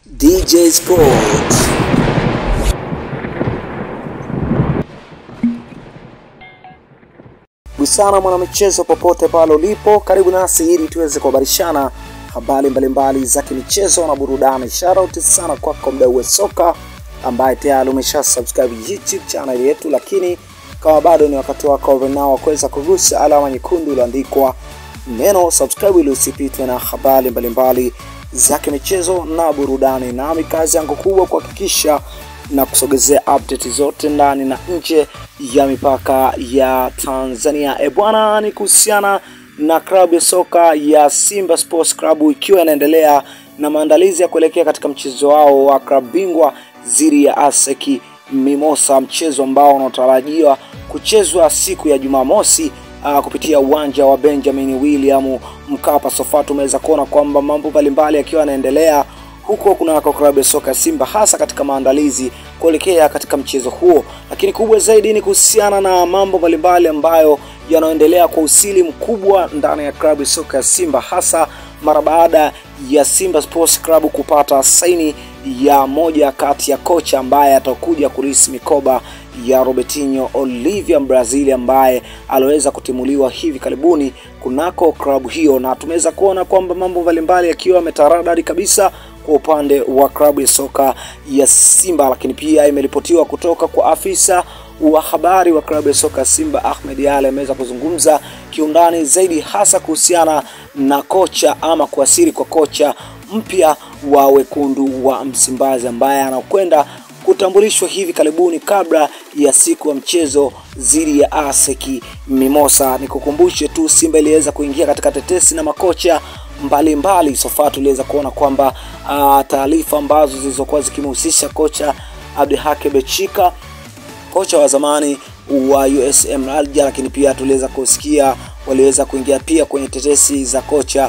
DJ Sports. Busana mwanamichezo, popote pale ulipo, karibu nasi ili tuweze kuhabarishana habari mbalimbali za kimichezo na burudani. Shoutout sana kwako mdau wa soka ambaye tayari umesha subscribe YouTube channel yetu, lakini kama bado ni wakati wako nao wa kuweza kugusa alama nyekundu iliyoandikwa neno subscribe ili usipitwe na habari mbalimbali za kimichezo na burudani. Nami kazi yangu kubwa kuhakikisha na kusogezea update zote ndani na nje ya mipaka ya Tanzania. E bwana, ni kuhusiana na klabu ya soka ya Simba Sports Club ikiwa inaendelea na maandalizi ya kuelekea katika mchezo wao wa klabu bingwa dhidi ya ASEC Mimosa, mchezo ambao unatarajiwa kuchezwa siku ya Jumamosi uh, kupitia uwanja wa Benjamin William Mkapa. Sofa tumeweza kuona kwamba mambo mbalimbali yakiwa yanaendelea huko kunako klabu ya soka ya Simba hasa katika maandalizi kuelekea katika mchezo huo, lakini kubwa zaidi ni kuhusiana na mambo mbalimbali ambayo yanaendelea kwa usili mkubwa ndani ya klabu ya soka ya Simba hasa mara baada ya Simba Sports Club kupata saini ya moja kati ya kocha ambaye atakuja kurisi mikoba ya Robertinho Olivia Brazil ambaye aliweza kutimuliwa hivi karibuni kunako klabu hiyo, na tumeweza kuona kwamba mambo mbalimbali yakiwa yametaradadi kabisa kwa upande wa klabu ya soka ya Simba, lakini pia imeripotiwa kutoka kwa afisa wa habari wa klabu ya soka ya Simba Ahmed Ally ameweza kuzungumza kiundani zaidi hasa kuhusiana na kocha ama kuasiri kwa kocha mpya wa wekundu wa Msimbazi ambaye anakwenda kutambulishwa hivi karibuni kabla ya siku ya mchezo dhidi ya ASEC Mimosa. Nikukumbushe tu Simba iliweza kuingia katika tetesi na makocha mbalimbali. Sofa tuliweza kuona kwamba uh, taarifa ambazo zilizokuwa zikimhusisha kocha Abdihake Bechika, kocha wa zamani wa USM Alger, lakini pia tuliweza kusikia waliweza kuingia pia kwenye tetesi za kocha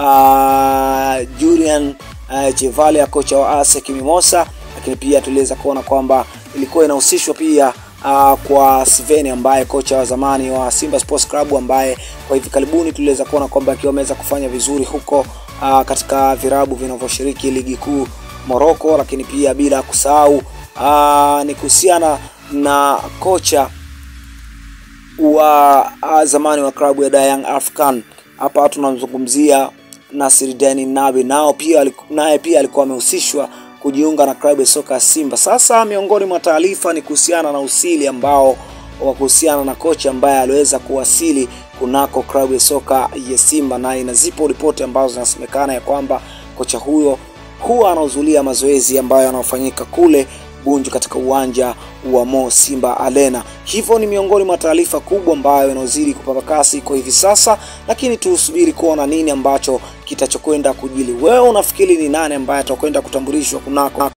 uh, Julian uh, Chevalia, kocha wa ASEC Mimosa, lakini pia tuliweza kuona kwamba ilikuwa inahusishwa pia uh, kwa Sven ambaye kocha wa zamani wa Simba Sports Club ambaye kwa hivi karibuni tuliweza kuona kwamba akiwa ameweza kufanya vizuri huko uh, katika virabu vinavyoshiriki ligi kuu Morocco, lakini pia bila kusahau uh, ni kuhusiana na kocha wa uh, zamani wa klabu ya Young African. Hapa tunamzungumzia Nasir Deni Nabi, nao pia naye pia alikuwa amehusishwa kujiunga na klabu ya soka ya Simba. Sasa miongoni mwa taarifa ni kuhusiana na usili ambao wa kuhusiana na kocha ambaye aliweza kuwasili kunako klabu ya soka ya Simba, na inazipo ripoti ambazo zinasemekana ya kwamba kocha huyo huwa anahudhuria mazoezi ambayo yanayofanyika kule Bunju katika uwanja wa Mo Simba Arena. Hivyo ni miongoni mwa taarifa kubwa ambayo inazidi kupata kasi kwa hivi sasa, lakini tusubiri kuona nini ambacho kitachokwenda kujili. Wewe unafikiri ni nani ambaye atakwenda kutambulishwa kunako